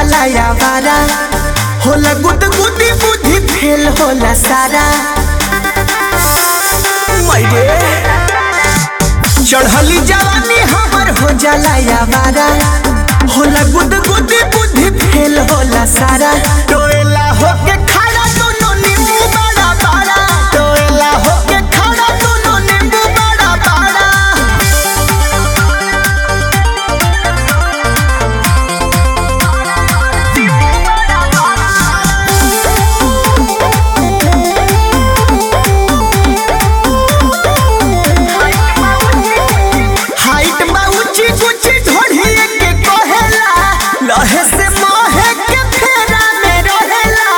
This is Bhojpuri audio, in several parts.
जाला यावारा होला गुद गुदी बुद्धि फेल होला सारा मैरे चढ़ली जवानी हमर हो जाला यावारा होला गुद गुदी बुद्धि फेल होला सारा टोएला होके खड़ा दोनों नींबू बड़ा बड़ा टोएला होके खड़ा दोनों नींबू बड़ा बड़ा हाइट बा ऊंची ऊंची ढोढ़िए के कहेला लहे से मोहे के फेरा में रहेला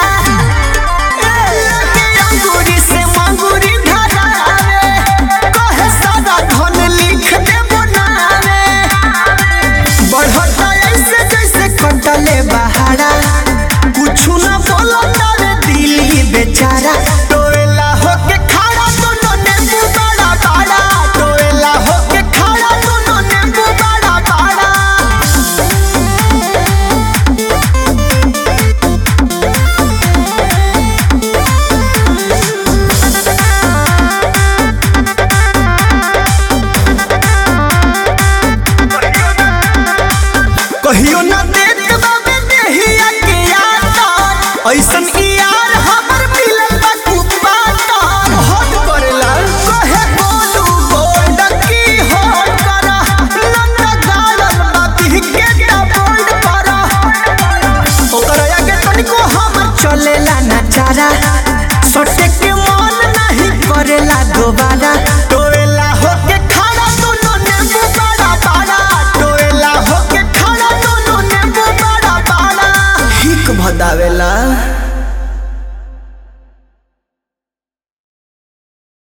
लगे अंगूरी से मंगूरी धरावे कहे सादा धन लिख दे बनावे बढ़ता ऐसे जैसे कटले बहारा कुछु न बोलता रे दिल ही बेचारा टोएला होके खड़ा दोनों नींबू बड़ा बड़ा टोएला होके खड़ा दोनों नींबू बड़ा बड़ा कहियो न देत बाबे देहिया के यार ऐसन ई यार हमर मिलल बा कुपाता हट करेला कहे बोलू गोल्ड की हो करा लंगा गालन बाती के ता बोल्ड करा ओकरा आगे तनिको हम चलेला ना चारा सटे के मन नहीं करेला दोबारा तो